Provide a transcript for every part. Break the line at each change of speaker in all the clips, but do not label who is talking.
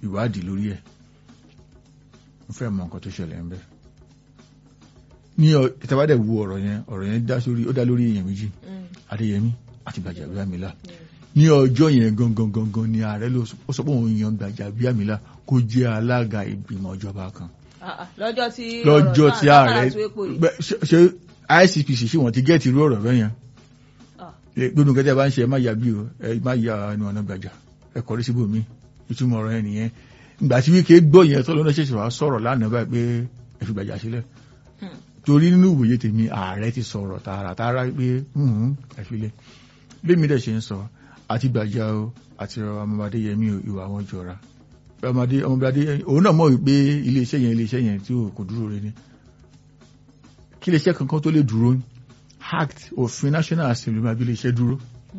ìwádìí lórí ẹ̀ mo fẹ́ mọ nǹkan tó ṣẹlẹ̀ ń bẹ ní ìtàbádẹ̀ wo ọ̀rọ̀ yẹn ọ̀rọ̀ yẹn dá sórí ó dá lórí èèyàn méjì Adéyẹmí àti Gbàjàbíàmílà ní ọjọ́ yẹn gangan gangan ni ààrẹ ló sọ pé òun yan Gbàjàbíàmílà kó jẹ́ alága ìgbìmọ̀ ìjọba kan
lọ́jọ́ tí
lọ́jọ́ tí ààrẹ
ààrẹ
ṣe ICPC ṣé wọ́n ti gẹ́ẹ̀tì irú ọ̀rọ̀ bẹ́yẹn gbónú kẹtẹ bá ń ṣe ẹ má ya bí o ẹ má ya ẹnu ọ̀nà gbàjà ẹ kọrí síbò mí ìtumọ̀ ọ̀rọ̀ yẹn nìyẹn ìgbà tí wíkẹ́ gbọ́ yẹn tó lọ́nà ṣẹ̀ṣẹ̀ wá sọ̀rọ̀ lánàá báyìí pé ẹ fi gbàjà sílẹ̀ torí nínú ìwòye tèmi ààrẹ ti sọ̀rọ̀ tààràtààrà pé ẹ fi lẹ̀ bí mi dẹ̀ ṣe ń sọ àti gbàjà o àti ọmọdé yẹmí o ìwà wọn jọra ọmọdé ọmọdé òun náà mọ̀ wípé iléeṣẹ́ yẹn iléeṣẹ́ yẹn tí kò dúró rẹ ni kí iléeṣẹ́ kankan tó lè dúró act òfin national assembly máa bí iléeṣẹ́ dúró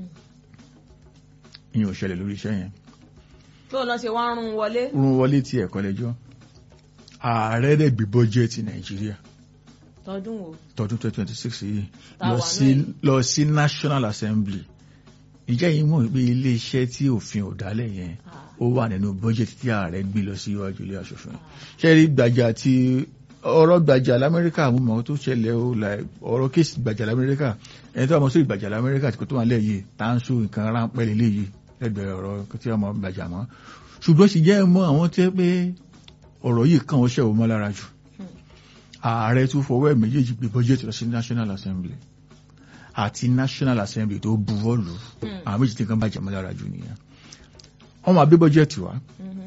ìyẹn ò ṣẹlẹ̀ lórí iṣẹ́ yẹn.
tó lọ ṣe wá rún wọlé.
rún wọlé tí ẹ̀kọ́ lẹ́jọ́ ààrẹ rẹ̀ gbé bọ́jẹ́ẹ̀tì nàìjíríà
tọdún wo.
tọdún twenty twenty six yìí
Táwa
lọ sí lọ sí national assembly ìjẹ́ yìí mọ̀ pé iléeṣẹ́ tí òfin ò dálẹ̀ yẹn ó wà nínú bọ́jẹ́ẹ̀tì tí ààrẹ gbé lọ sí iwájú ilé aṣòfin ṣé rí gbàjà tí ọ̀rọ̀ gbàjà lamẹ́ríkà mú mọ́ tó ṣẹlẹ̀ ó la ọ̀rọ̀ kéèsì gbàjà lamẹ́ríkà ẹni tó wà mọ́ sí gbàjà lamẹ́ríkà tí kò tó wà lẹ̀ yìí tá ń sún nǹkan ráńpẹ́ lélẹ̀ yìí lẹ́gbẹ̀ẹ́ ọ̀rọ̀ tí ọmọ gbàjà mọ́ ṣùgbọ́n sì jẹ́ mọ́ àwọn tẹ́ pé ọ̀rọ̀ yìí kàn ó ṣẹ̀wò mọ́ lára jù ààrẹ tún fọwọ́ ẹ̀ méjèèjì gbé bọ́jẹ́tì lọ sí national assembly àti national assembly tó buwọ́ lù àwọn méjì tí kan bàjẹ́ mọ́ lára jù nìyẹn wọ́n máa gbé bọ́jẹ́tì wá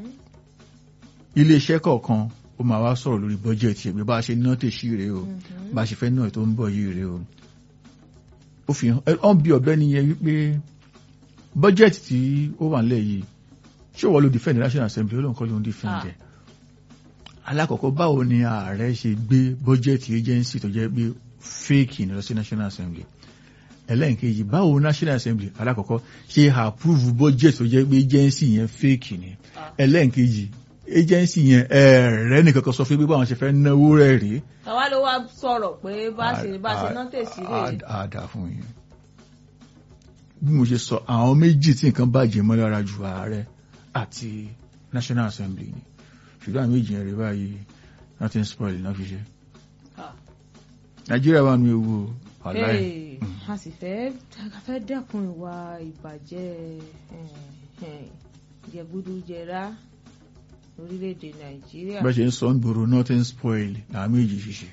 iléeṣẹ́ kọ̀ọ̀kan ó máa wá sọ̀rọ̀ lórí bọ́jẹ̀tì ẹ̀gbẹ́ bá a ṣe ná tèṣí rèé o bá a ṣe fẹ́ náà tó ń bọ̀ yìí rèé o ó fi hàn ọ́n bí ọ̀bẹ nìyẹn wípé bọ́jẹ̀tì tí ó wà nílẹ̀ yìí ṣé wọ́n ló defend national assembly ó lóun kọ́ ló ń defend ẹ̀ alákọ̀ọ́kọ́ báwo ni ààrẹ ṣe gbé bọ́jẹ̀tì agency tó jẹ́ pé fake ní lọ sí national assembly ẹlẹ́nkejì báwo national assembly alákọ̀ọ́kọ́ ṣe approve budget tó jẹ́ pé agency yẹn fake ni ẹlẹ́nkejì agency yẹn ẹ̀rẹ́ nìkan kan sọ fún pé báwọn ṣe fẹ́ náwó rẹ̀ rí.
tàwa ló wá sọ̀rọ̀ pé bá ṣe bá ṣe ná tèsí rè.
àdá fún yín bí mo ṣe sọ àwọn méjì tí nǹkan bàjẹ́ mọ́ lára ju ààrẹ àti national assembly ni ṣùgbọ́n àwọn méjì yẹn rí báyìí nothing spoil náà fi ṣe. nàìjíríà wà ní ewu ọ̀láì.
a sì fẹ́ fẹ́ dẹ́kun ìwà ìbàjẹ́ jẹgúdújẹrá orílẹ̀-èdè nàìjíríà.
bá ṣe ń sọ ń gbòòrò nothing spoil làwọn méjì ṣiṣẹ́.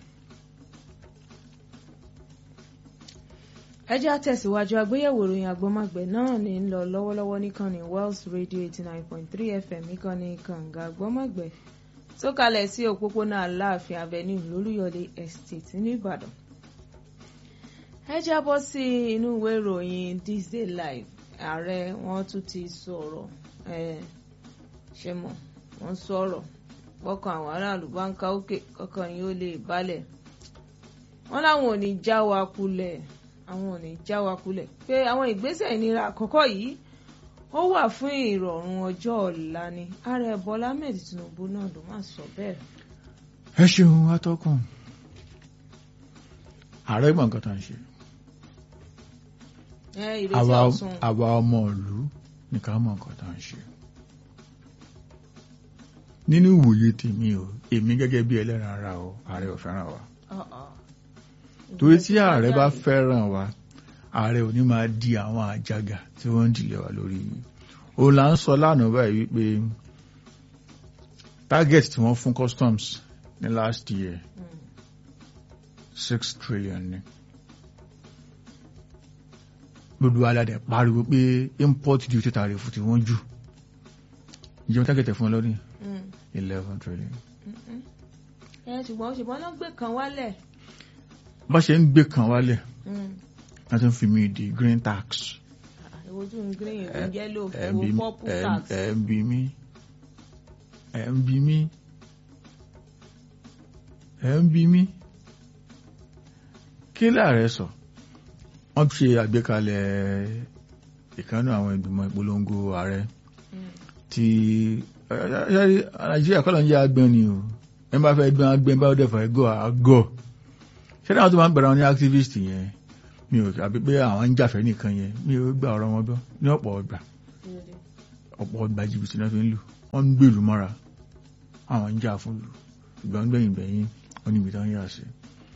ẹ jẹ́ àtẹ̀síwájú àgbéyẹ̀wò ìròyìn àgbọ́mọ̀gbẹ̀ náà ní ń lọ lọ́wọ́lọ́wọ́ níkànnì Wells Radio eighty nine point three FM níkànnì kànga àgbọ́mọ̀gbẹ̀ tó kalẹ̀ sí òpópónà aláàfin avenue lólúyọ̀lé estate nìbàdàn. ẹ jábọ́ sí inú ìwé ìròyìn this day live ààrẹ wọn tún ti sọ̀rọ̀ ṣe mọ̀ wọ́n sọ̀rọ̀ gbọ́kàn àwọn aráàlú bá ń ká òkè kọ́kàn yìí ó lè balẹ̀ wọ́n láwọn ò ní já wa kulẹ̀ àwọn ò ní já wa kulẹ̀ pé àwọn ìgbésẹ̀ ìnira àkọ́kọ́ yìí ó wà fún ìrọ̀rùn ọjọ́ ọ̀la ni ààrẹ Bọ́lá Ahmed Tinubu náà ló máa sọ bẹ́ẹ̀.
ẹ ṣeun atọ́kùn ààrẹ gbọ̀n nǹkan tá à ń ṣe
ẹ ìrètí ọ̀sùn
àwa ọmọ ìlú nìkan mọ̀ nǹkan tá à ń ṣe nínú ìwòye tèmi o èmi gẹ́gẹ́ bí ẹlẹ́ran ara o ààrẹ ò fẹ́ràn wa torí tí ààrẹ bá fẹ́ràn wa ààrẹ ò ní máa di àwọn àjàgà tí wọ́n ń dìlẹ̀ wa lórí o là ń sọ lánàá báyìí wípé target tí wọ́n fún customs ní last year six trillion ni gbogbo aládẹ pariwo pé import duty tariff tí wọ́n jù ìjẹun target fún ọ lọ́dún eleven trillion.
ẹ ṣùgbọ́n ṣùgbọ́n náà gbé kan wálẹ̀.
bá ṣe ń gbé kan wálẹ̀ wọ́n ti ń fi mí di green tax.
ìwojú green ìwé yellow ìwò purple tax.
ẹ ń bi mí ẹ ń bi mí ẹ ń bi mí kí láàrẹ sọ wọ́n ṣe àgbékalẹ̀ ìkànnì àwọn ìgbìmọ̀ ìpolongo ààrẹ tí nàìjíríà kọ́lọ̀ ń jẹ́ agbẹ́n ni o ẹ bá fẹ́ gbọ́n agbẹ́n bá dẹ̀ fẹ́ gọ́ àgọ́ ṣé náà tó máa ń gbẹ̀rẹ̀ wọn ní activist yẹn mi ò àbí pé àwọn ń jàfẹ́ nìkan yẹn mi ò gbà ọ̀rọ̀ wọn gbọ́ ní ọ̀pọ̀ ọgbà ọ̀pọ̀ ọgbà jìbìtì náà fi ń lù wọ́n ń gbèlú mọ́ra àwọn ń jà fún lù ṣùgbọ́n gbẹ̀yìn gbẹ̀yìn wọ́n níbi tán yà sí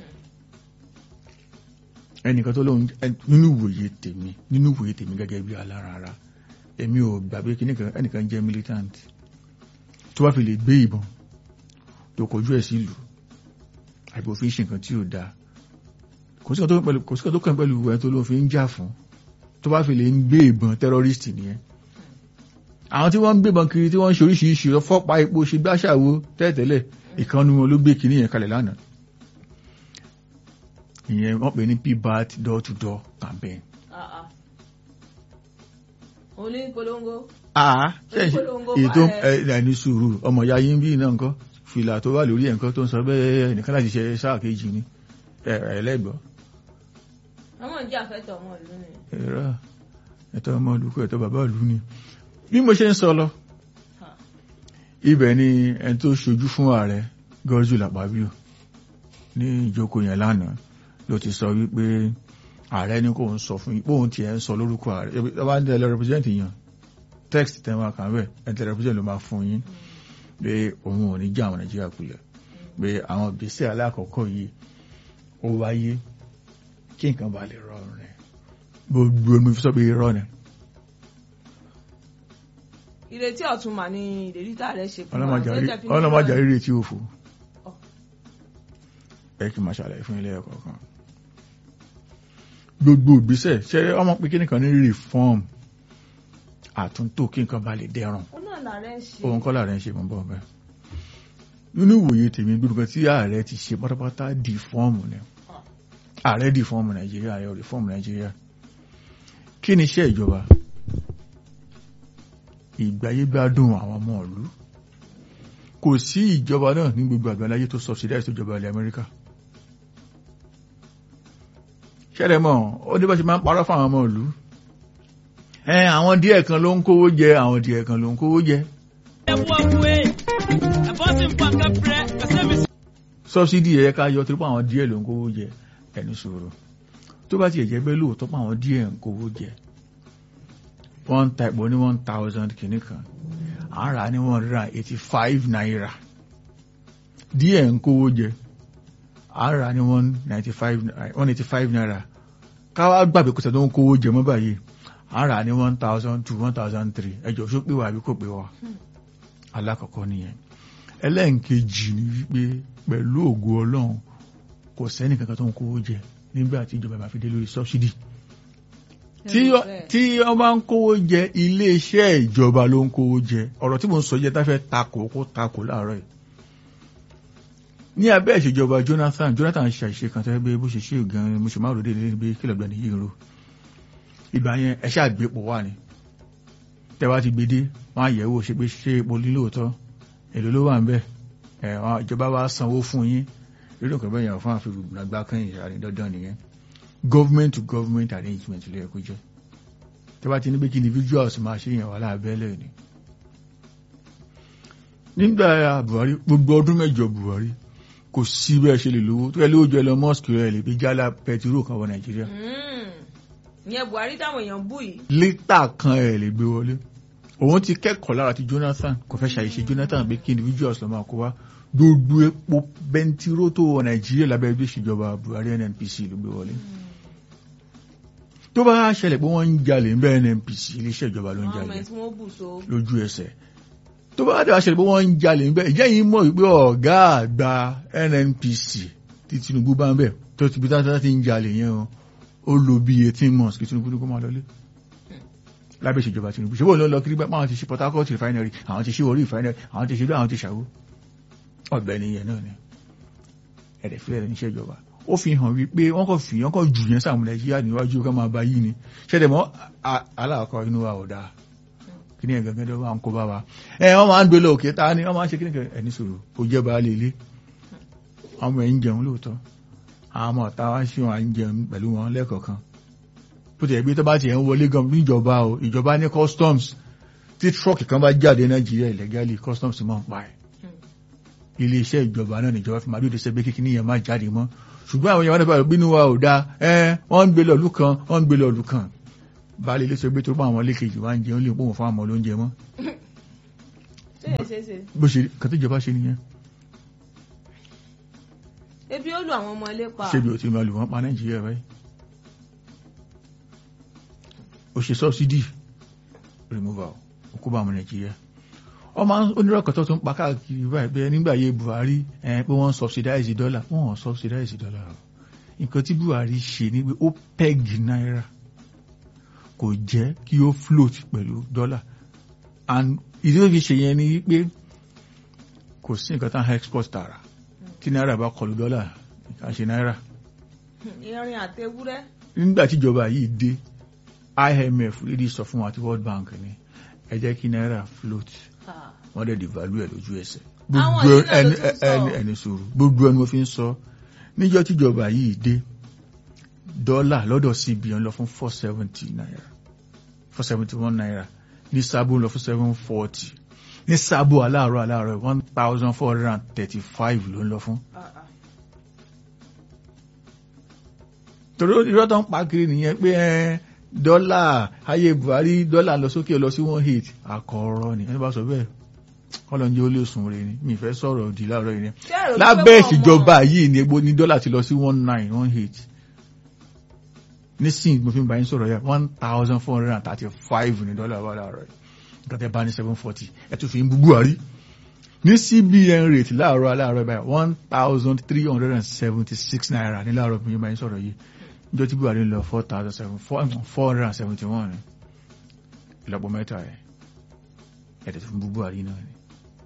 ẹnìkan tó lóun nínú ìwòye tèmi nínú ìwòye tèmi gẹ́gẹ́ bí alára ara èmi ò gbàgbé kí ẹnìkan jẹ́ militant tó bá fi lè gbé ìbọn tó kojú ẹ̀ sí ìlú àbí òfin ṣe nǹkan tí ò dáa kò sí kan tó kàn pẹ̀lú ẹ̀ tó ló fi ń jà fún tó bá fi lè ń gbé ìbọn terrorist nìyẹn àwọn tí wọ́n ń gbébọn kiri tí wọ́n ń ṣe oríṣiríṣi fọ́pa epo ṣe gbáṣàwó tẹ́tẹ́lẹ̀ ìkànnì wọn ló gbé kiri yẹn kalẹ̀ lánàá ìyẹn wọ́n pè ní pbat door to door campaign.
onípolongo.
àá ètò ẹni sùúrù ọmọ ìyá yín bí náà nǹkan fìlà tó wà lórí ẹ̀ nǹkan tó ń sọ bẹ́ẹ̀ nìkan láti ṣe sáà kejì ni ẹlẹ́gbọ́.
ọmọ ìjà fẹ́tọ̀ ọmọ ìlú ni.
ẹ̀rọ ẹ̀tọ́ ọmọ ìlú kọ́ ẹ̀tọ́ bàbá ìlú ni. bí mo ṣe ń sọ lọ ibẹ̀ ni ẹni tó ṣojú fún ààrẹ gọ́jú làpábíò ní ìjókòó yẹn lánàá ló ti sọ wípé ààrẹ ní kò ń sọ fún yín bóun tiẹ̀ ń sọ lórúkọ ààrẹ ẹ bá ń tẹ̀lé represent yàn text tẹ̀ máa kàn bẹ́ẹ̀ ẹ tẹ̀lé represent ló máa fún yín pé òun ò ní já àwọn nàìjíríà kulẹ̀ pé àwọn ìgbésẹ̀ alákọ̀ọ́kọ́ yìí ó wáyé kí nǹkan bá lè rọrùn rẹ̀ gbogbo omi fi sọ pé irọ́ ni.
ìrètí ọ̀tun mà ní ìlérí tá a rẹ̀ ṣe fún
ọlọ́mọjà rírì tí ó fò ẹ kí n máa ṣàlàyé fún ilé ẹ̀kọ́ kan gbogbo ìgbésẹ̀ ṣe ọmọ pé kí nìkan ní reform àtúntò kí nǹkan bá lè dẹrùn òun kọ́ làárẹ̀ ń ṣe mọ́ bọ́ bẹ́ẹ̀ nínú ìwòye tèmi gbogbo tí ààrẹ ti ṣe pátápátá di fọ́ọ̀mù ni ààrẹ di fọ́ọ̀mù nàìjíríà ààrẹ rí fọ́ọ̀mù nàìjíríà kí ni iṣẹ́ ìjọba ìgbáyégbádùn àwọn ọmọ ìlú kò sí ìjọba náà ní gbogbo àgbáláyé tó subsidize tó jọba ilẹ̀ amẹ́ríkà ṣẹ́rẹ̀ mọ́ ó ní bá ṣe máa ń parọ́ fún àwọn ọmọ ìlú ẹ àwọn díẹ̀ kan ló ń kówó jẹ àwọn díẹ̀ kan ló ń kówó jẹ. sọ́bsidì ẹ̀yẹ ká yọ torí pé àwọn díẹ̀ ló ń kówó jẹ ẹni sòrò tó bá tiẹ̀ jẹ́ bẹ́ẹ̀ lóòótọ́ pé àwọn díẹ̀ ń kówó jẹ one type ní one thousand kìíní kan àárà ní one hundred and eighty five naira díẹ̀ ń kówó jẹ àárà ní one ninety five one eighty five naira káwá gbàgbé kò sẹ́dọ̀ ń kówó jẹ mọ́ báyìí àárà ní one thousand two one thousand three ẹjọ́ ṣó pé wà àbí kò pé wà alákọ̀ọ́kọ́ nìyẹn ẹlẹ́ǹkejì ni wípé pẹ̀lú ògo ọlọ́run kò sẹ́ni kankan tó ń kówó jẹ nígbà tí ìjọba bá fi dé lórí sọ́bsidì tí wọ́n bá ń kówó jẹ iléeṣẹ́ ìjọba ló ń kówó jẹ ọ̀rọ̀ tí mo ń sọ jẹ́ tá fẹ́ takò kó takò láàárọ̀ yìí ní abẹ́ ìṣèjọba Jonathan Jonathan ṣe àṣìṣe kan tẹ́lẹ̀ bí bó ṣe ṣe gan-an mo ṣe máa rò dé níbi kílọ̀ gbani yìí ro ìgbà yẹn ẹ ṣáà gbé pò wà ní tẹ́wá ti gbedé wọ́n á yẹ̀wò ṣe pé ṣé epo lílóòótọ́ èlò ló wà ń bẹ̀ ẹ̀ wọ́n ìjọba wa sanwó fún yín lórí nǹkan bẹ́ẹ̀ yẹn fún àfihàn àgbà kan ìyàrá dandan nìyẹn government to government arrangement ló yẹ kó jẹ́ tẹ́wá ti ní pé kí individuals máa ṣe yẹn wà láàbẹ́lẹ̀ ni nígbà Buhari gbogbo ọdún mẹ́jọ Buhari kò sí bẹ́ẹ̀ ṣe lè lówó tó yẹ lówó jọ Elon Musk rẹ̀ lè fi jálá pẹtiró kan wọ Nàìjíríà
ìyẹn Buhari táwọn èèyàn bú yìí.
lítà kan ẹ̀ lè gbé wọlé òun ti kẹ́kọ̀ọ́ lára ti Jonathan kò fẹ́ ṣàyẹ̀ṣe Jonathan pé kí individuals lọ́ máa kó wá gbogbo epo bẹntiró tó wọ Nàìjíríà lábẹ́ ẹgbẹ́ ìṣèjọba Buhari NNPC ló gbé wọlé tó bá ṣẹlẹ̀ pé wọ́n ń jalè ń bẹ́ NNPC iléeṣẹ́ ìjọba ló ń jalè lójú ẹsẹ̀ tó bá dẹ̀ ṣẹlẹ̀ pé wọ́n ń jalè ń bẹ́ ìjẹ́ yìí mọ̀ wípé ọ̀gá àgbà NNPC tí Tinubu bá ń bẹ̀ tó ti bí táwọn ti ń jalè yẹn o ó lo bí eighteen months kí Tinubu ní kó máa lọlé lábẹ́ ìṣèjọba Tinubu ṣé bóun ló lọ kiri bá àwọn ti ṣe Port Harcourt refinery àwọn ti ṣe orí refinery àwọn ti ṣe bí àwọn ti ṣàwó ọ̀gbẹ́ni yẹn náà ni ẹ̀rẹ̀ fílẹ̀ ní iṣẹ́ ìjọba ó fi hàn wípé wọ́n kò fi wọ́n kò jù yẹn sáàmù Nàìjíríà níwájú ká máa bá yí ni ṣẹlẹ̀ mọ́ aláàkọ́ inú wa ò dáa kí ni ẹ̀gàn gẹ́gẹ́ bá ń kó bá wa ẹ̀ wọ́n máa ń gbé lọ òkè ta ni wọ́n máa ń ṣe kí ni ẹni sọ̀rọ̀ kò jẹ́ bá lè lé ọmọ ẹ̀ ń jẹun lóòótọ́ àwọn ọmọ ọ̀tá wá sí wọn à ń jẹun pẹ̀lú wọn lẹ́ẹ̀kọ̀ọ̀kan bó ti ẹ̀gbẹ́ tó bá ti ẹ̀ ń wọlé gan níjọba o ìjọba ní customs tí trọ́ọ̀kì kan bá jáde Nàìjíríà illegally customs máa ń pa ẹ̀ ilé iṣẹ́ ìjọba náà níjọba fi máa dúró ṣe pé kíkíní yẹn máa jáde mọ́ ṣùgbọ́n àwọn èèyàn wọn bínú wa ò dáa ẹ wọ́n ń gbé lọ́ọ̀lù kan wọ́n ń gbé lọ́ọ̀lù kan baálé ilé sọ pé tó bá àwọn lékejì wá ń jẹun lè pòun fún àwọn olóúnjẹ mọ́.
ṣé è ṣe é ṣe
bó ṣe kàn tí ìjọba ṣe nìyẹn
ebi ó lu àwọn ọmọ ilé pa
ṣé bí o ti máa lù wọ́n pa nàìjíríà báyìí o ṣe subsidy removal o kó bá ọmọ nàìjíríà ọmọ onírọ̀kọ̀ tó tún pa káàkiri báyìí bẹ́ẹ̀ nígbà yẹ buhari ẹ̀ pé wọ́n subsidize dollar wọ́n subsidize dollar o nǹkan tí buhari ṣe ni pé ó peg náírà kò jẹ́ kí ó float pẹ̀lú dollar and ìdí tó fi ṣe yẹn ni pé kò sí nǹkan tán export tààrà tí náírà bá kọlu dọ́là kà ṣe náírà
irin àtewúrẹ́
nígbà tíjọba yìí dé IMF lédi sọ fún wa àti World Bank ni ẹ jẹ́ kí náírà float
Ah,
wọ́n dẹ̀ devalue ẹ̀ lójú ẹsẹ̀
Àwọn
gbogbo
yìí náà ló
ẹni
tún sọ.
ẹni ẹni sòrò gbogbo ẹni mo fi ń sọ níjọ́ tíjọba yìí dé dọ́là lọ́dọ̀ CBN lọ fún four seventy naira four seventy one naira ní sábò lọ fún seven forty ní sábò aláàárọ̀ aláàárọ̀ one thousand four hundred and thirty five ló ń lọ fún.
ah, ah.
torí irọ́ tó ń pa kiri nìyẹn pé ẹ dọ́là ayé buhari dọ́là lọ sókè lọ sí one eight àkọ́rọ́ ni ẹni bá sọ bẹ́ẹ̀ kọ́lọ́njẹ́ ó lè sùn rè ni mi fẹ́ sọ̀rọ̀ òdì láàárọ̀ yìí ni
Ṣé ẹ rò wípé
lábẹ́
wọn ò
ìṣèjọba
mọ̀?
yìí ni egbò ní dọ́là ti lọ sí one nine one eight nísìnyí mo fi ń bá yín sọ̀rọ̀ yà one thousand four hundred and thirty five ní dọ́là wà láàárọ̀ yìí nǹkan tẹ́ bá ní seven forty ẹ tún fi ń bú buhari ní cbn rate láàárọ̀ aláàárọ̀ báyìí one thousand three hundred and seventy six naira ní láàárọ̀ bí mo bá yín sọ̀rọ̀ yìí níjọ́ tí buhari ń lọ four thousand seven four hundred and seventy one ìlọ́pọ̀ mẹ́ta ẹ̀ ẹ̀dẹ̀ tó ń bú buhari náà ni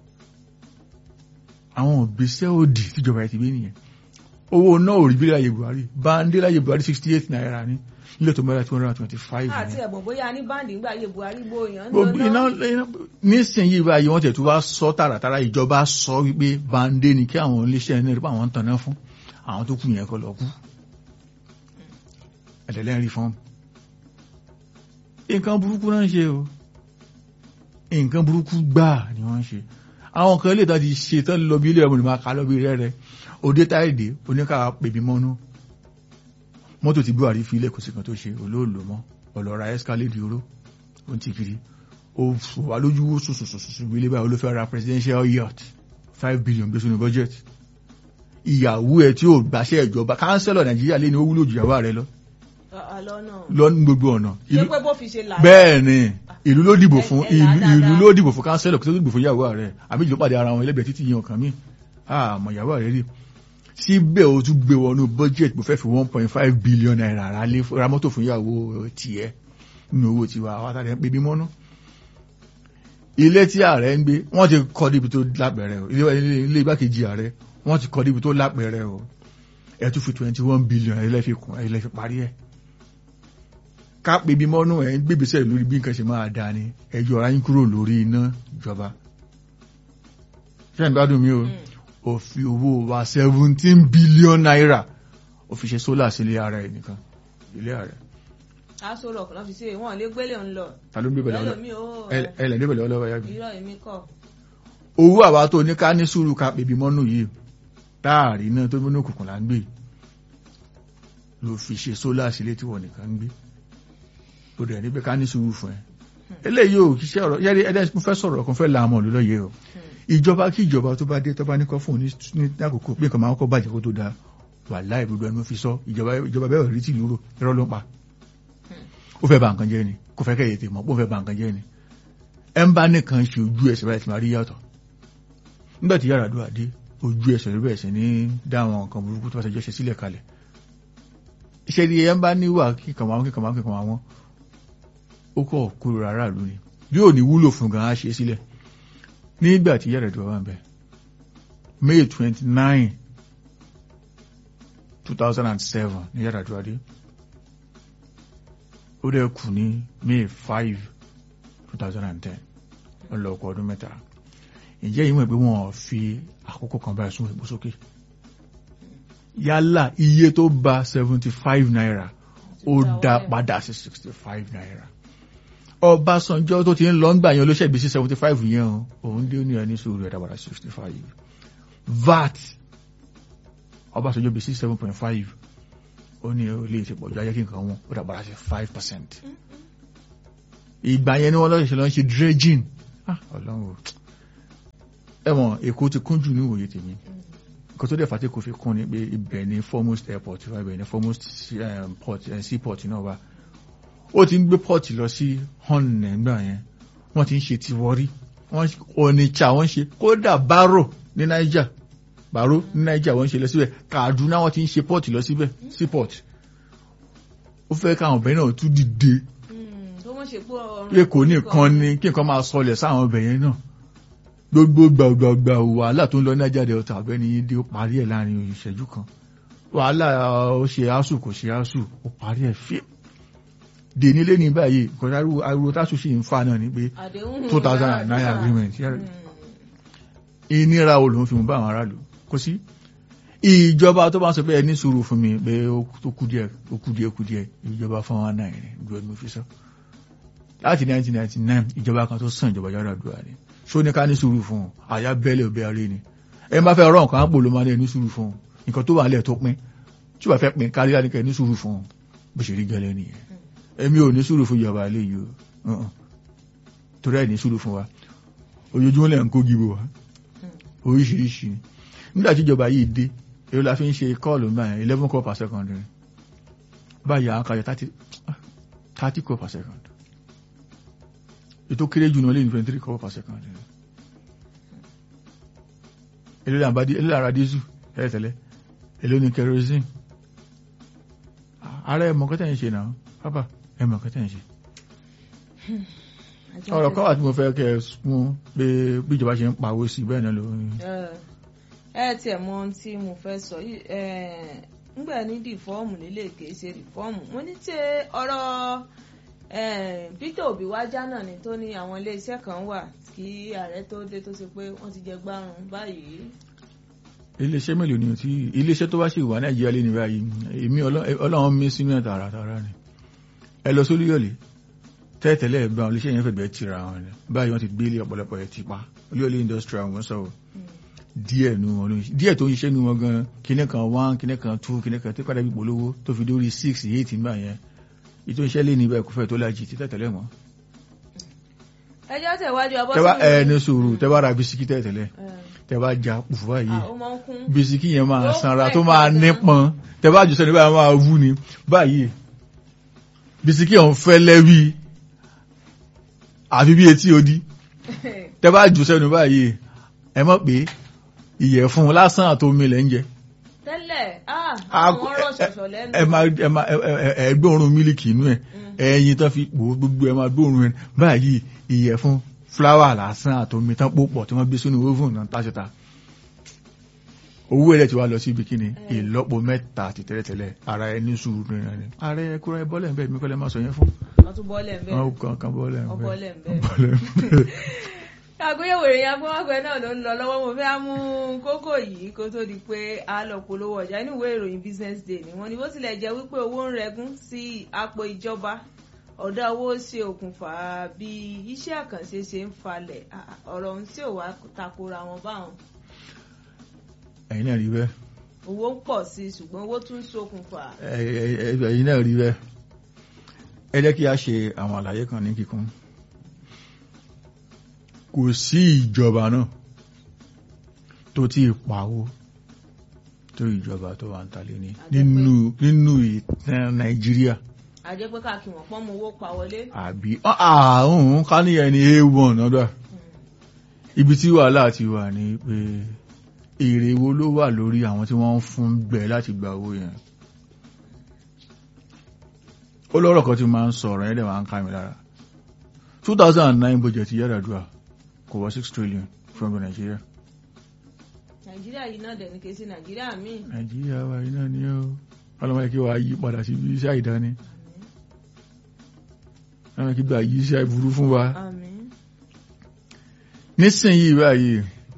àwọn òbíṣẹ́ òdì tíjọba ẹ̀ ti gbé nìyẹn owó náà ò rí bí láyé buhari báńdé láyé buhari sixty eight naira ní ilé tó mẹ́ra two hundred and twenty five
àti
ní.
ẹ̀bùn bóyá ní báńdì ńgbà yé buhari gbóyàn ń
gbogbo iná
lọ
iná nísìnyí báyìí wọ́n tẹ̀ tó wá sọ tààràtàrà ìjọba sọ wípé báńdé ni kí àwọn iléeṣẹ́ náà rí pé àwọn ń tanná fún àwọn tó kù yẹn kọ́ lọ kú ẹ̀dẹ̀lẹ́ rí fọ́ọ̀mù nǹkan burúkú náà ń ṣe o nǹkan burúkú gbáà ni wọ́n ń ṣe àwọn kan lè tán ti ṣe tán lọ bí ilé ẹ̀mọ́ ni máa ka lọ bí rẹ́rẹ́ òde táìdé oníkà pèbí mọ́nú mọ́tò tí buhari fi ilé kò sí kan tó ṣe olóòlò mọ́ ọ̀lọ́ra escalade oró ó ń ti kiri ó wà lójú wó sùsùsùsù ilé báyìí olófẹ́ ra presidential yacht five billion gbé sínú budget ìyàwó ẹ tí ò gbàṣẹ ìjọba kánsẹ́lọ̀ nàìjíríà lé ní ó wúlò jù ìyàwó rẹ lọ
lọ́nà
lọ́nù gbogbo ọ̀nà
ṣé
Ìlú-
pé bó fi ṣe là
bẹ́ẹ̀ ni ìlú ló dìbò fún
ẹ- ẹ là
ìlú
dáadáa.
ìlú ló dìbò fún kánsẹ́lọ̀ kí tó dìbò fún ìyàwó rẹ̀ àbí ìjọ pàdé ara wọn ẹlẹ́gbẹ̀ẹ́ títí yan ọ̀kan mi àmọ́ ìyàwó rẹ̀ rí síbẹ̀ o tún gbé wọnú budget mo fẹ́ fi one point five billion naira ra lé ra mọ́tò fún ìyàwó tiẹ̀ nínú owó tiwa àwọn àtàlẹ́ ń pè bí mọ́nú. ilé tí ààrẹ ń gbé wọ́n ti kọ́ débi tó lápẹ̀rẹ̀ o ilé ilé- ilé igbákejì ààrẹ wọ́n ti kọ́ débi tó lápẹ̀rẹ̀ o ẹ̀ tún fi twenty one billion ẹ̀ lẹ́ fi kún ẹ̀ lẹ́ fi parí ẹ̀ ká pè bí mọ́nú ẹ̀ ń gbébìsẹ̀ lórí bí nǹkan ṣe máa dáa ni ẹ yọ ara yín kúrò lórí iná ìjọba ṣé ń gbádùn mi o ó fi owó wa seventeen billion naira ó fi ṣe sólà sí ilé ara ẹ̀ nìkan ilé ààrẹ
aṣọ rọ̀ kò náà fi ṣe wọn lè gbélé ń lọ
ta ló ń gbé bẹ̀rẹ̀
lọ́lọ́mí ó
ẹ lẹ̀ ń gbé bẹ̀rẹ̀ ọlọ́wọ́ yá mi
irọ́ èmi kọ̀
owó àwa tó ní ká ní sùúrù ká pè bí mọ́nú yìí táàrí náà tó múnú òkùnkùn là ń gbé ló fi ṣe sólà sí ilé tí wọ́n nìkan ń gbé tó dẹ̀ ní pé ká ní sùúrù fún ẹ eléyìí ò kí ṣe ọ̀rọ̀ yẹ́rí ẹ̀dẹ́ mo fẹ́ sọ̀rọ̀ kan fẹ́ la àmọ́ lólóye o ìjọba kí ìjọba tó bá dé tó bá ní kọ́ fún ní ní àkókò pé nǹkan máa ń kọ́ bàjẹ́ kó tó da wà láì gbogbo ẹni mo fi sọ ìjọba ìjọba bẹ́ẹ̀ rí tìlú rò irọ́ ló ń pa ó fẹ́ ba nǹkan jẹ́ ni kò fẹ́ kẹ́yẹ̀ tè mọ́ ó fẹ́ ba nǹkan jẹ́ ni ẹ̀ ń bá nìkan ṣe ojú ẹsẹ̀ báyìí ti máa rí yàtọ̀ nígbà tí yàrá àdúrà dé ojú ẹsẹ̀ ló bẹ̀rẹ̀ sí ní dá àwọn nǹkan burúkú tó bá ṣe jẹ́ ṣe sílẹ̀ kalẹ̀ iṣẹ́ ni ẹ̀ ń bá níwà kíkan àwọn kíkan àwọn kíkan àwọn ó kọ̀ kúrò rárá ìlú ni bí ò ní wúlò fún gan á ṣe é sílẹ̀ nígbà tí yàrá ìjọba ń bẹ May twenty nine two thousand and seven ní yàrá ìjọba dé ó dẹ̀ kù ní May five two thousand and ten ọlọ́ọ̀kọ̀ ọdún mẹ́ta ǹjẹ́ ìwọ̀n pé wọ́n fi àkókò kan báyìí sún ìbò sókè yálà iye tó ba seventy five naira ó dá padà sí sixty five naira Ọbásanjọ́ tó ti ń lọ ń gbà yẹn olóṣèlú sí seventy five yẹn o òun dé ní ẹni sùúrù ẹ̀dá padà sixty five VAT Ọbásanjọ́ bí sí seven point five ó ní ó lè ti pọ̀jù ayé kí nǹkan wọn ó dà padà sí five percent ìgbà yẹn ni wọ́n lọ́ọ́ ṣe lọ́ọ́ ṣe dredging ah ọlọ́run o ẹ̀wọ̀n èkó ti kún jù ní ìwòye tèmi nǹkan tó dẹ̀ fàtí kò fi kún ni pé ibẹ̀ ni foremost airport wà ibẹ̀ ni foremost um, port eh, seaport náà wà ó ti ń gbé port lọ sí hon nígbà yẹn wọ́n ti ń ṣe tiwọ́rí wọ́n Onitsha wọ́n ṣe kódà Baro ní Niger Baro ní Niger wọ́n ṣe lọ síbẹ̀ Kaduna wọ́n ti ń ṣe port lọ síbẹ̀ seaport ó fẹ́ káwọn ọbẹ̀ náà tún dìde
tó wọ́n ṣe pé ọrùn
pé kò ní nǹkan ni kí nǹkan máa sọlẹ̀ sáwọn ọbẹ̀ yẹn náà gbogbo gbàgbàgbà wàhálà tó ń lọ Niger Delta ọ̀gbẹ́ni yìí dé ó parí ẹ̀ láàrin ìṣẹ́jú kan wàhálà ó ṣe asù kò ṣe asù ó parí ẹ̀ fíìm dè nílé ní báyìí kọjá ariwo tásù sì ń fa náà ni pé
àdéhùn
two thousand and nine agreement ìnira wo ló ń fi mú bá àwọn aráàlú kò sí ìjọba tó bá ń sọ pé ẹni sùúrù fún mi pé ó kú díẹ̀ ó kú díẹ̀ kú díẹ̀ ìjọba fún wa náà rẹ̀ ju ẹni mo fi sọ láti 1999 ìjọba kan tó sàn ìjọba Yar'Adua ni ṣó ní ká ní sùúrù fún un àyà bẹ́lẹ̀ òbí aré ni ẹ bá fẹ́ rọ nǹkan àpò ló máa ní ẹni sùúrù fún un nǹkan tó wà lẹ̀ tó pín tí wàá fẹ́ pín kárí láti kẹ́ ní sùúrù fún un bó ṣe rí gẹ́lẹ́ nìyẹn èmi ò ní sùúrù fún ìjọba ilé yìí o torí ẹ̀ ní sùúrù fún wa ojoojúmọ́ lẹ́ ń kó gíbo wa oríṣiríṣi nígbà tí ìjọba yìí dé èrò la fi ń ṣe kọ́ọ̀lù náà yẹn eleven call per second rẹ̀ báyìí àwọn kàyọ thirty thirty call per second ètò kéré jù náà lé ní twenty three call per second rẹ̀ èlò ní àbádí èlò àrà dísù tẹ́lẹ̀tẹ́lẹ̀ èlò ní kerosene ààrẹ ẹ̀mọ̀ kẹ́tẹ́ ń ṣe náà pápá ẹ̀mọ̀ kẹ́tẹ́ ń ṣe ọ̀rọ̀ kọ́ wà tí mo fẹ́ kẹ́ ẹ mú pé bí ìjọba ṣe ń pawó sí bẹ́ẹ̀ náà ló ń
ẹ tiẹ̀ mọ ohun tí mo fẹ́ sọ yìí ńgbà ní dìfọ́ọ̀mù nílé kìí ṣe dìfọ́ọ̀mù mo ní tí ọ̀rọ̀ Peter Obi wájà náà ni tó ní àwọn iléeṣẹ́ kan wà kí ààrẹ tó dé tó ṣe pé wọ́n ti jẹ gbárùn báyìí.
iléeṣẹ́ mélòó ni tí iléeṣẹ́ tó bá ṣì wà Nàìjíríà lé ní báyìí èmi Ọlọ́run mi sínú ẹ̀ tààràtààrà ni ẹ lọ sórí yọ̀lẹ̀ tẹ́tẹ̀lẹ́ ẹ̀gbọ́n iléeṣẹ́ yẹn fẹ̀gbẹ́ tira wọn ni báyìí wọ́n ti gbé ilé ọ̀pọ̀lọpọ̀ ẹ̀ ti pa olóòlé industrial wọn sọ̀rọ̀ díẹ̀ nu wọn lóyún díẹ̀ tó ń ṣiṣẹ́ nu wọn gan kíní kan one kíní kan two kíní kan tó padà bí polówó tó fi dórí six eight nígbà yẹn ètò iṣẹ́ lé ní ibẹ̀ kò fẹ́ tó lájì tí tẹ̀tẹ̀lẹ̀ mọ́.
ẹjọ́ tẹ̀wájú abọ́
tẹ́wá ẹ ní sùúrù tẹ́wá ra bisikí tẹ̀tẹ̀lẹ̀ tẹ́wá ja pùfù báyìí bisikí yẹn máa sanra tó máa nípọn tẹ́wá jù sẹ́ni báyìí máa wú ni báyìí bisikí ọ̀hún fẹ́ lẹ́wí àfi bí etí odi tẹ́wá jù sẹ́ni báyìí ẹ mọ̀ pé ìyẹ̀fun lásán àtomi lẹ́ ń jẹ.
tẹ́lẹ̀ àwọn ọ̀rọ̀ ṣọ̀ṣọ̀ lẹ́nu.
ẹ máa ẹ máa ẹ gbóòórùn mílìkì inú ẹ ẹyin tán fi pò gbogbo ẹ máa gbóòórùn ẹ báyìí ìyẹ̀fun fúláwà lásán àtomi tán pò pọ̀ tí wọ́n gbé sínú oven náà táṣetá. owó ẹ̀rẹ́ ti wá lọ sí ibi kíni ìlọ́po mẹ́ta àti tẹ́lẹ̀tẹ́lẹ̀ ara ẹ ní sùúrù nìyẹn ni. ààrẹ ẹ kúrẹ́ bọ́lẹ̀ ń bẹ́ẹ̀ mi kọ́lẹ́ máa sọ yẹn fún.
wọ́n tún bọ́lẹ̀ ń bẹ́ẹ̀.
wọ́n kàn kàn bọ́lẹ̀ ń
bọ́lẹ̀ ń
bẹ́ẹ̀.
bẹ́ẹ̀ àgbéyẹ̀wò ìròyìn agbọ́nwágbẹ́ náà ló ń lọ lọ́wọ́ mo fẹ́ mú kókó yìí kó tó di pé a lọ polówó ọjà inú ìwé ìròyìn business day ni wọ́n ní bó tilẹ̀ jẹ́ wípé owó ń rẹgún sí àpò ìjọba ọ̀dà owó ṣe okùnfà bí iṣẹ́ àkànṣe ṣe ń falẹ̀ ọ̀rọ̀ ohun tí ò wá takora wọn báwọn.
ẹ̀yin náà rí bẹ́ẹ̀.
owó ń pọ̀ sí i ṣùgbọ́n owó tún ń ṣokùnfà.
ẹ̀yin náà rí bẹ́ẹ̀. ẹ jẹ́ kí a ṣe àwọn àlàyé kan ní kíkún kò sí ìjọba náà tó tí ì pawó tó ìjọba tó wà ń talé ní nínú nínú ìtàn nàìjíríà.
àjẹ́ pé káàkiri wọ́n pọ́n mú owó pa wọlé.
àbí ààrùn ká ní ẹni a1 ọ̀dọ̀ ibi tí wàhálà ti wà ní pé èrè wo ló wà lórí àwọn tí wọ́n ń fún gbẹ láti gba owó yẹn. ó lọ́rọ̀ kan tí máa ń sọ̀rọ̀ yẹn dẹ̀ máa ń ká mi lára. 2009 budget Yar'Adua kò wọ six trillion fún ọgbọ nàìjíríà.
nàìjíríà yìí náà dẹ̀ni kìí sí nàìjíríà míì.
nàìjíríà wa yìí náà ni ó ọlọ́mọdé kí wàá yí padà sí iṣẹ́ àìdáni. ọlọ́mọdé kí gbà yí iṣẹ́ àìburú fún wa. nísìnyìí báyìí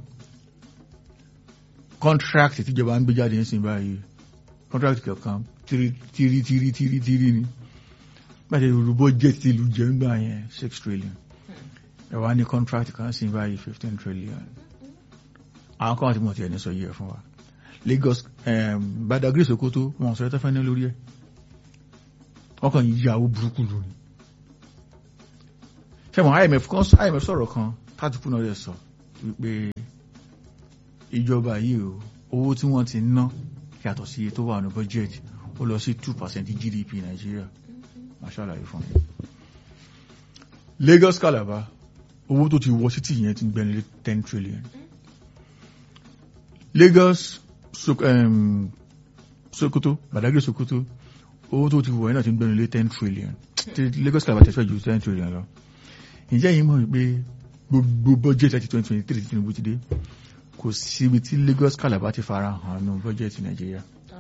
contract tíjọba ń gbé jáde nísìnyìí báyìí contract kankan tírí tírí tírí tírí tírí ni báyìí olùbọ́ jẹ́ ti ìlú jẹ́ ń gbà yẹn six trillion ẹ wá ní contract kan sí báyìí fifteen trillion àwọn kan wà tí mo ti ẹni sọ yìí ẹ fún wa Lagos Badagry Sokoto wọn sọ ẹtọ fẹni lórí ẹ wọn kàn yí ìyàwó burúkú lónìí ṣẹwọn IMF kan IMF sọ̀rọ̀ kan tátùkù náà rẹ sọ wípé ìjọba yìí o owó tí wọ́n ti ná yàtọ̀ sí iye tó wà ní budget ó lọ sí two percent GDP Nàìjíríà máa ṣàlàyé fún mi. Lagos Calabar owó tó ti wọ títì yẹn ti gbẹ̀rẹ̀ ten trillion Lagos so, um, Sokoto Badagry Sokoto owó tó ti wọ yẹn náà ti gbẹ̀rẹ̀ ten trillion tí Lagos Calabar tẹ̀síwájú ju ten trillion lọ ǹjẹ́ yìí mọ̀ pé gbogbo budget àti twenty twenty three tí Tinubu ti dé kò síbi tí Lagos Calabar ti fara hàn nù budget Nàìjíríà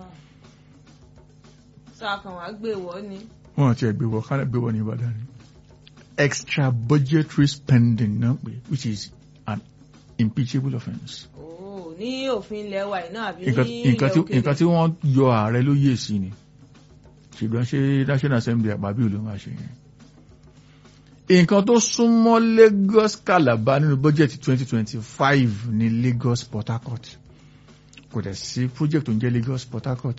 sọ àkànwá gbé wọ ni.
wọn ti ẹgbẹ́ wọ kálẹ̀ gbé wọ ní Ìbàdàn ni extra budgetary spending náà pé which is an impeachable offence.
Oh, ní òfin ilẹ̀ wa iná àbí ní
nǹkan
ilẹ̀
nǹkan tí
òkèèrè.
nǹkan tí wọ́n yọ ààrẹ ló yè sí ni ṣùgbọ́n ṣé National Assembly àpábí ló máa ṣe yẹn. nǹkan tó súnmọ́ Lagos Calabar nínú bọ́jẹ̀tì 2025 ní Lagos Port Harcourt kò dẹ̀ sí project tó ń jẹ́ Lagos Port Harcourt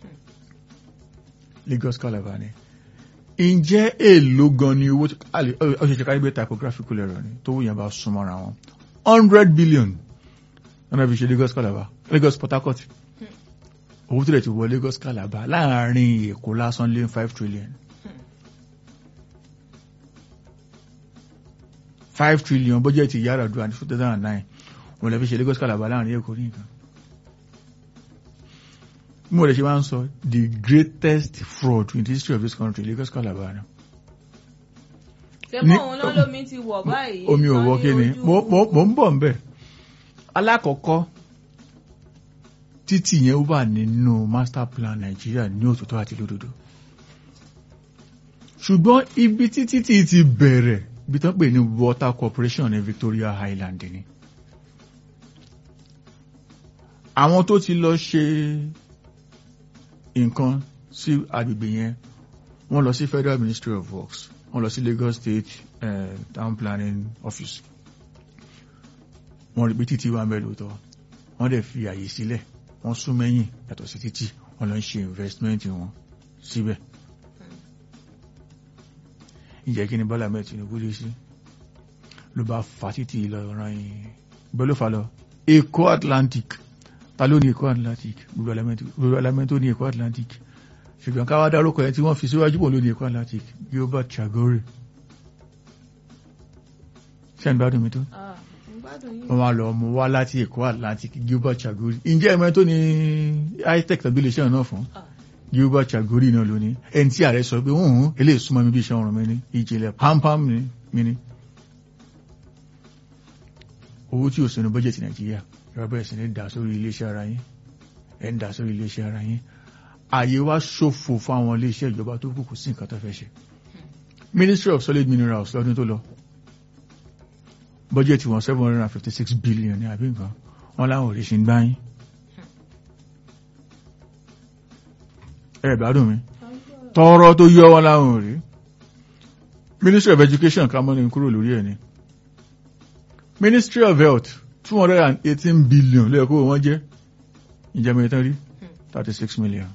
Lagos Calabar ni ǹjẹ́ èèlò gan ni owó ọ̀ṣẹ̀ṣẹ̀ kárí bẹ́ẹ̀ typographical error ni tó wùyàn bá súnmọ́ra wọn hundred billion lọ́nà fi ṣe Lagos Calabar Lagos Port Harcourt owó tó lè ti wọ Lagos Calabar láàrin Èkó lásán lé five trillion five trillion bọ́jẹ̀tì Yar'Adua ní two thousand and nine wọ́n lè fi ṣe Lagos Calabar láàrin Èkó ní nǹkan mo lè ṣe máa ń sọ the greatest fraud in the history of this country Lagos Calabar ni
ṣé
ní-
mọ̀ òun náà lómi ti wọ̀ báyìí.
omi ò
tán
wọ
ní
kí ni
ojú-
mo mo- mo ń bọ̀ ń bẹ̀ alákọ̀ọ́kọ́ títì yẹn wà nínú master plan Nàìjíríà ní òtítọ́ àti lódodo ṣùgbọ́n ibi tí títì ti bẹ̀rẹ̀ ibi tán pè ní water corporation ní Victoria Island ni àwọn tó ti lọ ṣe nǹkan sí agbègbè yẹn wọ́n lọ sí Federal Ministry of Works wọ́n lọ sí Lagos State eh, Town Planning Office wọ́n rí pé títí wà mẹ́lò tọ́ wọ́n dẹ̀ fi àyè sílẹ̀ wọ́n sún mẹ́yìn yàtọ̀ sí títí wọ́n lọ ń ṣe investment wọn síbẹ̀ ìjẹ́ kí ni Bọ́lá mẹ́ẹ̀ Tinubu lé sí ló bá fa títí lọ ran yìí bẹ́ẹ̀ ló fa lọ Èkó Atlantic ta ló ní Èkó Atlantic gbogbo element tó ní Èkó Atlantic ṣùgbọ́n káwá dárúkọ ẹ tí wọ́n fi síwájú pò ló ní Èkó Atlantic Gilbert Chagori ṣé ń gbádùn mi tó
Ah, mo gbádùn yín.
wọ́n wá lọ mú wá láti Èkó Atlantic Gilbert Chagori ǹjẹ́ ẹ̀mọ́ tó ní high-tech tàbí iléeṣẹ́ náà fún
Ah.
Gilbert Chagori náà lónìí ẹni tí ààrẹ sọ pé òun eléyìí súnmọ́ mi bí iṣẹ́ ọrùn mi ní ìjìnlẹ̀ pampam ni mi ní owó tí ò sínú bọ́jẹ̀tì Nàìjíríà ìrọ̀ bẹ̀rẹ̀ sí ní dà sórí iléeṣẹ́ ara yín ẹ̀ ń dà sórí iléeṣẹ́ ara yín ààyè wá ṣòfò fún àwọn iléeṣẹ́ ìjọba tó kù kò sí nǹkan tó fẹ́ ṣe Ministry of Solid Minerals lọ́dún tó lọ bọ́jẹ̀tì wọn seven hundred and fifty six billion ní àbí nǹkan wọn láwọn ò lè ṣe ń gbáyín ẹ gbádùn mi tọrọ tó yọ wọn láwọn ò rí Ministry of Education ká mọ́ni kúrò lórí ẹ̀ ni Ministry of Health two hundred and eighteen billion lẹ́ẹ̀kọ́ wọ́n jẹ́ ìjẹ́mi ìtàn rí thirty six million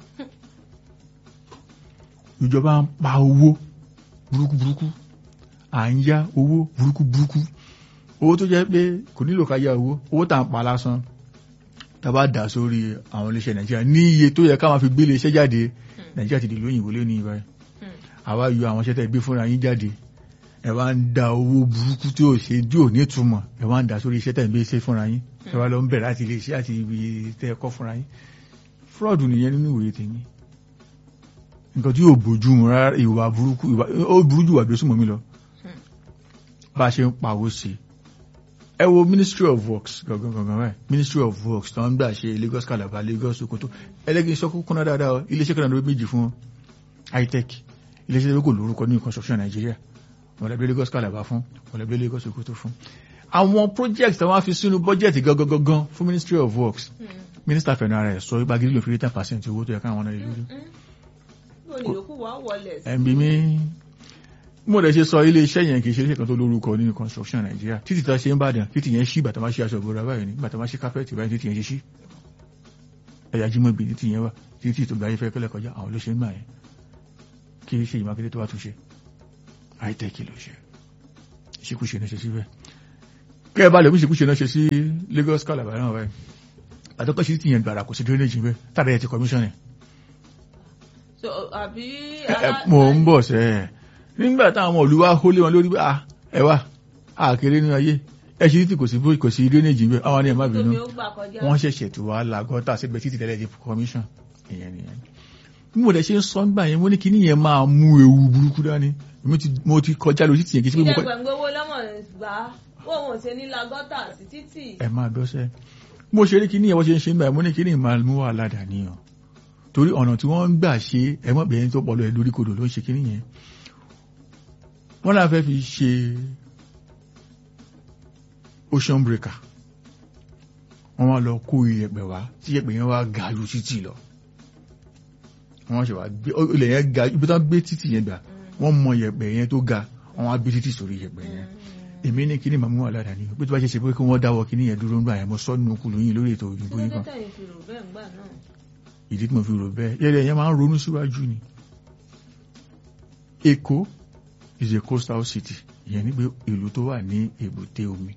ìjọba ń pa owó burúkú burúkú à ń yá owó burúkú burúkú owó tó jẹ́ pé kò nílò ká yá owó owó tà ń pa lásán tàbá dà sórí àwọn iléeṣẹ́ Nàìjíríà ní iye tó yẹ ká máa fi gbé iléeṣẹ́ jáde Nàìjíríà ti dìlú òyìnbó lé ní ibà àwa yọ àwọn iṣẹ́ tẹ́ gbé fúnra yín jáde ẹ wá ń da owó burúkú tí ò ṣe tí ò ní túmọ̀ ẹ wá ń dà sórí iṣẹ́ tẹ́ gbé ṣe fúnra yín ẹ wá lọ ń bẹ̀rẹ̀ láti iléeṣẹ́ àti ibi tẹ́ ẹ kọ́ fúnra yín fraud nìyẹn nínú ìwé tèmi nǹkan tí yóò bójú mu rárá ìwà burúkú ìwà ó burú jù wà bí ó súnmọ́ mi lọ bá a ṣe ń pawó sí ẹ wo Ministry of Works gangan gangan báyìí Ministry of Works tó ń gbà ṣe Lagos Calabar Lagos Sokoto ẹlẹ́gìn iṣẹ́ kúkú náà dáadáa o iléeṣẹ́ kan náà ló méjì fún high-tech iléeṣẹ́ tó kò lórúkọ ní construction Nàìjíríà wọ̀lẹ́bí Lagos Calabar fún wọ̀lẹ́bí Lagos Sokoto fún àwọn project tí wọ́n fi sínú budget gangan gangan fún Ministry of Works Minister fẹ̀nà ara ẹ̀ sọ ìgbàgídí lò fi rí ten percent owó tó yẹ káwọn náà lè lórí
Bó ni yòókù wá wọlé sí?
ẹ̀mí mi mo lè ṣe sọ ilé iṣẹ́ yẹn kì í ṣe iléeṣẹ́ kan tó lórúkọ nínú construction Nàìjíríà títí tá a ṣe ń bàdàn títí yẹn ṣí bàtà máa ṣe aṣọ ìbora báyìí ní bàtà máa ṣe kápẹ́ẹ̀tì báyìí títí yẹn ṣe ṣí ẹ̀yà jímọ̀ bì títí yẹn wà títí tó gbáyé fẹ́ kẹ́lẹ́ kọjá àwọn ló ṣe ń gbà yẹn kí ṣe ìmákété tó wà tún ṣe high-tech ló ṣe ìṣekúṣe ní ṣe síbẹ̀ kẹ́ ẹ bá lè búṣekúṣe náà ṣe sí Lagos Calabar náà báyìí àtọ́kọ́ sí ti yẹn gbàrà kò sí drainage bẹ́ẹ̀ tàbí ẹ ti commission ẹ̀
so àbí.
mo ń bọ̀ sẹ́ ẹ̀ nígbà táwọn olùwà hólé wọn lórí pé ah ẹ wá àkèrè nínú ayé ẹ ṣe títí kò sí kò sí drainage bẹ́ẹ̀ àwọn ni ẹ má bínú
tómi ó gbà kọjá.
wọ́n ṣẹ̀ṣẹ̀ tó wá la gọ́tà síbẹ̀ títí tẹ́lẹ̀ di commission ìyẹn nìyẹn bí mo dẹ̀ ṣe ń sọ nígbà yẹn mo ní kíní yẹn máa mú ewu burúkú dání Èmi ti- mo ti kọjá lórí títì yẹn kì í ṣe pé mo kọ
ìjàgbọ̀n gbowó lọ́mọ gbà á wọ́n ò ṣe ní lagọ́tà sí títì.
ẹ máa gbọ́sẹ̀ mo ṣe rí kíní yẹn wọ́n ṣe ń ṣe nígbà yẹn mo ní kíní máa mú wàhálà dání o torí ọ̀nà tí wọ́n ń gbà ṣe ẹ̀mọ́ bẹ̀rẹ̀ tó pọ̀ lọ ẹ̀ lórí kodò ló ń ṣe kíní yẹn wọ́n láà fẹ́ fi ṣe ocean breaker wọ́n wá lọ kó iyẹ̀pẹ̀ wá tí iyẹ̀pẹ̀ yẹn wá ga ju títì lọ wọ́n ṣe wá gbé ó- ilẹ̀ yẹn ga ibi tí wọ́n gbé títì yẹn gbà wọ́n mọ iyẹ̀pẹ̀ yẹn tó ga wọ́n wá gbé títì sórí iyẹ̀pẹ̀ yẹn èmi ní kíní màmú wà ládàá ní pé tó bá ṣe ṣe pé kí wọ́n dáwọ́ kíní yẹn dúró ńgbà yẹn mo sọ nínú kùlù yín lórí ètò
kí
òyìnbó
ló
yín
dé
kan
tẹ̀yìn fi rò bẹ́ẹ̀ ńgbà náà.
ìdí tí mo fi rò bẹ́ẹ̀ yẹ́rẹ́ yẹn máa ń ronú síwájú ni Èkó is a coastal city ìyẹn ní pé ìlú tó wà ní èbúté omi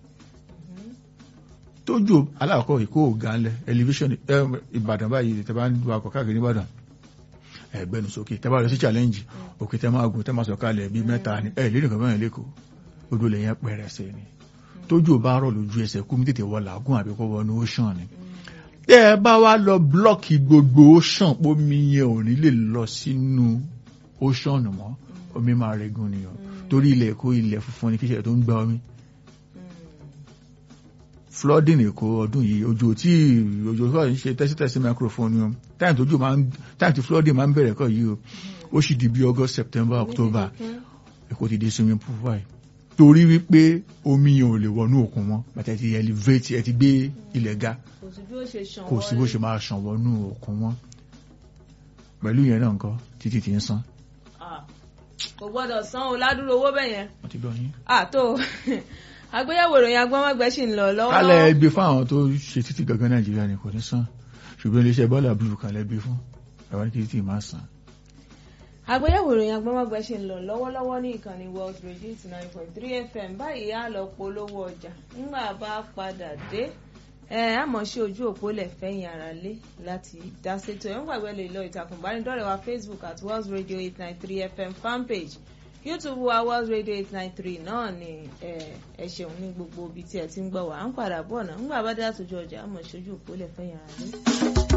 tójò aláàkọ́ Èkó ò ga ńlẹ̀ elevation eh, Ìbàdàn báyìí tẹ́ bá ń wakọ̀ káàkiri Ìbàdàn ẹgbẹ́nu sókè tẹ́ bá lọ sí challenge òkè tẹ́ máa gùn tẹ́ máa sọ̀kalẹ̀ bíi mẹ́ta ni ẹ̀ lérìn kan báyìí lẹ́kọ̀ọ́ odò lè yẹn pẹ̀rẹ̀sẹ̀ ni tójò bá rọ̀ lójú ẹsẹ̀ kú mi tètè wọ làágùn àbí kó wọnú ocean ni tẹ́ ẹ bá wá lọ blọ́ọ̀kì gbogbo ocean pómi yẹn ò ní lè lọ sínú ocean mọ́ omi máa regun ni o torí ilẹ̀ Èkó ilẹ̀ funfun ni kíṣẹ̀ tó ń gba omi flooding Èkó ọdún yìí ojú tí ojú tó ń ṣe tẹ́sítẹ́sí microphone o time tójú máa ń time tí flooding máa ń bẹ̀rẹ̀ kọ́ yìí o ó sì di bí August September October Èkó ti di swimming pool báyìí torí wípé omi yẹn ò lè wọnú òkun mọ́ bàtà ẹ ti elevate ẹ ti gbé ilẹ̀ ga
kò sí bí ó ṣe ṣàn
kò sí bó ṣe máa ṣàn wọnú òkun mọ́ pẹ̀lú yẹn náà nǹkan títí ti ń san
Ah, kò gbọ́dọ̀ san o ládùúrò owó bẹ́ẹ̀ yẹn.
wọ́n ti gbọ́ yín.
àtò àgbéyẹ̀wò ìròyìn agbọ́mọgbẹ́ sì ń lọ
kálẹ̀
lọ́wọ́lọ́wọ́.
ẹgbẹ́ fún àwọn tó ṣe títí gangan Nàìjíríà ni kò ní san ṣùgbọ́n iléeṣẹ́ bọ́ọ̀lù blue kan lẹ́gbẹ́ fún ẹ̀wọ̀n kí títí máa san.
àgbéyẹ̀wò ìròyìn agbọ́mọgbẹ́ sì ń lọ lọ́wọ́lọ́wọ́ ní ìkànnì world radio eighty nine point three fm báyìí á lọ polówó ọjà nígbà bá padà dé ẹ á mọ̀ sí ojú òpó lẹ̀ fẹ́yìn ara lé láti dá sétò ẹ̀ ń gbàgbé lè lọ ìtàkùn ìbánidọ́rẹ̀ẹ́ wa facebook at world radio eight nine three fm fanpage youtube wa world radio eight nine three náà ni ẹ ẹ ṣeun ní gbogbo ibi tí ẹ ti ń gbọ́ wá à ń padà bọ̀ náà ńgbà bá dé àtòjú ọjà á mọ̀ sí ojú òpó lẹ̀ fẹ́yìn ara lé.